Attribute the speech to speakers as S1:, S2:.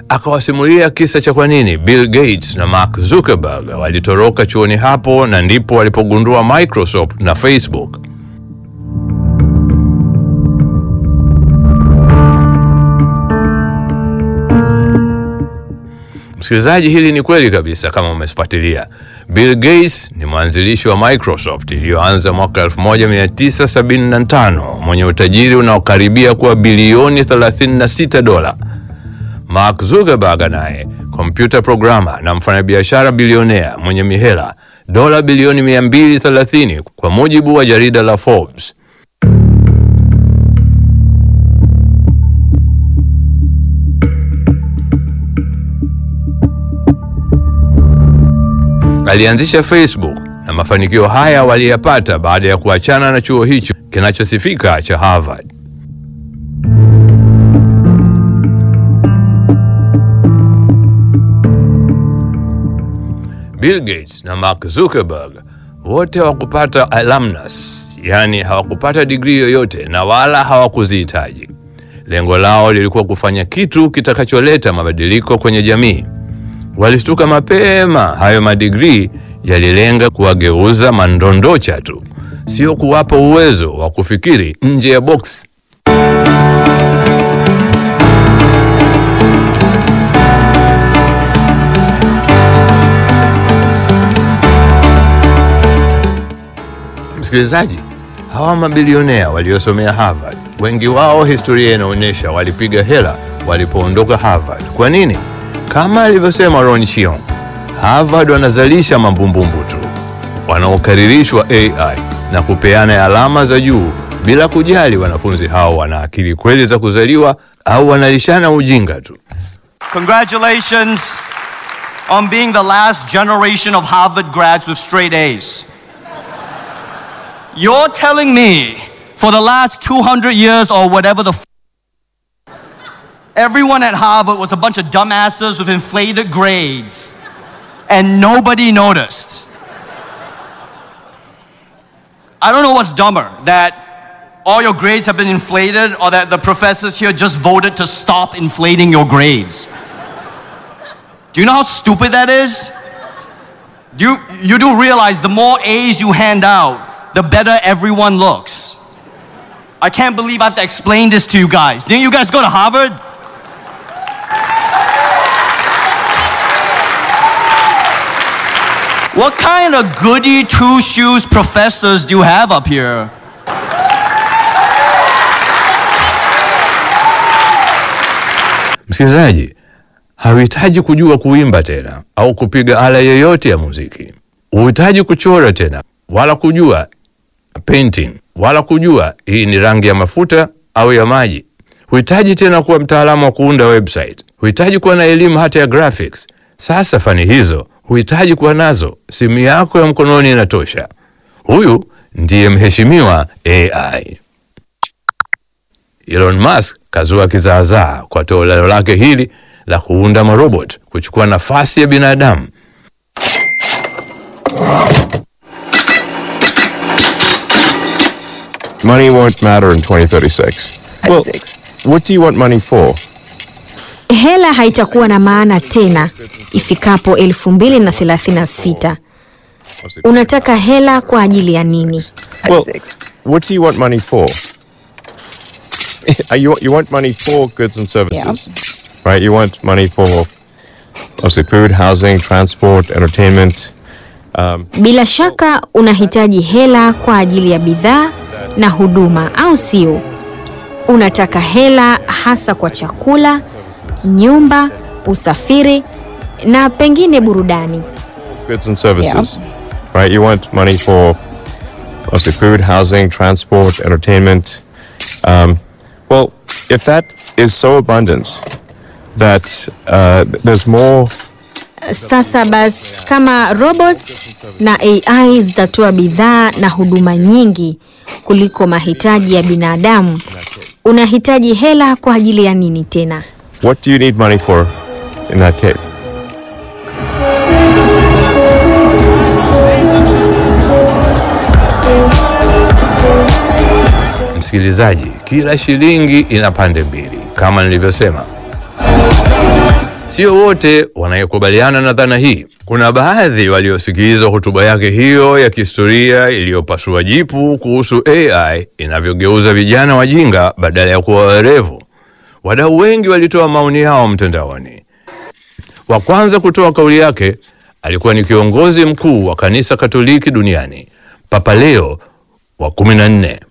S1: akawasimulia kisa cha kwa nini Bill Gates na Mark Zuckerberg walitoroka chuoni hapo na ndipo walipogundua Microsoft na Facebook. Msikilizaji, hili ni kweli kabisa kama umefuatilia. Bill Gates ni mwanzilishi wa Microsoft iliyoanza mwaka 1975 mwenye utajiri unaokaribia kuwa bilioni 36 dola. Mark Zuckerberg naye kompyuta programa na mfanyabiashara bilionea mwenye mihela dola bilioni 230 kwa mujibu wa jarida la Forbes. Alianzisha Facebook na mafanikio haya waliyapata baada ya kuachana na chuo hicho kinachosifika cha Harvard. Bill Gates na Mark Zuckerberg wote hawakupata alumnus, yaani hawakupata digrii yoyote na wala hawakuzihitaji. Lengo lao lilikuwa kufanya kitu kitakacholeta mabadiliko kwenye jamii. Walistuka mapema, hayo madigrii yalilenga kuwageuza mandondocha tu, sio kuwapa uwezo wa kufikiri nje ya boksi. Msikilizaji, hawa mabilionea waliosomea Harvard, wengi wao historia inaonyesha walipiga hela walipoondoka Harvard. Kwa nini? Kama alivyosema Ron Chiong, Harvard wanazalisha mambumbumbu tu wanaokaririshwa AI na kupeana alama za juu bila kujali wanafunzi hao wana akili kweli za kuzaliwa au wanalishana ujinga tu.
S2: Congratulations on being the last generation of Harvard grads with straight A's. You're telling me for the last 200 years or whatever the f- everyone at Harvard was a bunch of dumbasses with inflated grades and nobody noticed. I don't know what's dumber that all your grades have been inflated or that the professors here just voted to stop inflating your grades. Do you know how stupid that is? Do you, you do realize the more A's you hand out, the better everyone looks. I can't believe I have to explain this to you guys. Didn't you guys go to Harvard? What kind of goody two shoes professors do you have up here?
S1: Msikilizaji, hauhitaji kujua kuimba tena au kupiga ala yoyote ya muziki. Huhitaji kuchora tena wala kujua painting wala kujua hii ni rangi ya mafuta au ya maji. Huhitaji tena kuwa mtaalamu wa kuunda website. Huhitaji kuwa na elimu hata ya graphics. Sasa fani hizo huhitaji kuwa nazo, simu yako ya mkononi inatosha. Huyu ndiye mheshimiwa AI. Elon Musk kazua kizaazaa kwa toleo lake hili la kuunda marobot kuchukua nafasi ya binadamu.
S3: Money won't matter in 2036. Well, what do you want money for?
S4: Hela haitakuwa na maana tena ifikapo 2036. Unataka hela kwa ajili ya nini?
S3: Well, what do you want money for? Uh, you, you want money for goods and services, right? You want money for obviously food, housing, transport, entertainment.
S4: Bila shaka unahitaji hela kwa ajili ya bidhaa na huduma, au sio? Unataka hela hasa kwa chakula, nyumba, usafiri na pengine burudani.
S3: goods and services, right? You want money for obviously food, housing, transport, entertainment. Um, well, if that is so abundant that uh, there's more
S4: Sasa basi, kama robots na AI zitatoa bidhaa na huduma nyingi kuliko mahitaji ya binadamu, unahitaji hela kwa ajili ya nini tena?
S3: What do you need money for in that case?
S1: Msikilizaji, kila shilingi ina pande mbili kama nilivyosema. Sio wote wanayekubaliana na dhana hii. Kuna baadhi waliosikiliza hotuba yake hiyo ya kihistoria iliyopasua jipu kuhusu AI inavyogeuza vijana wajinga badala ya kuwa werevu. Wadau wengi walitoa maoni yao mtandaoni. Wa kwanza kutoa kauli yake alikuwa ni kiongozi mkuu wa kanisa Katoliki duniani, Papa Leo wa kumi na nne.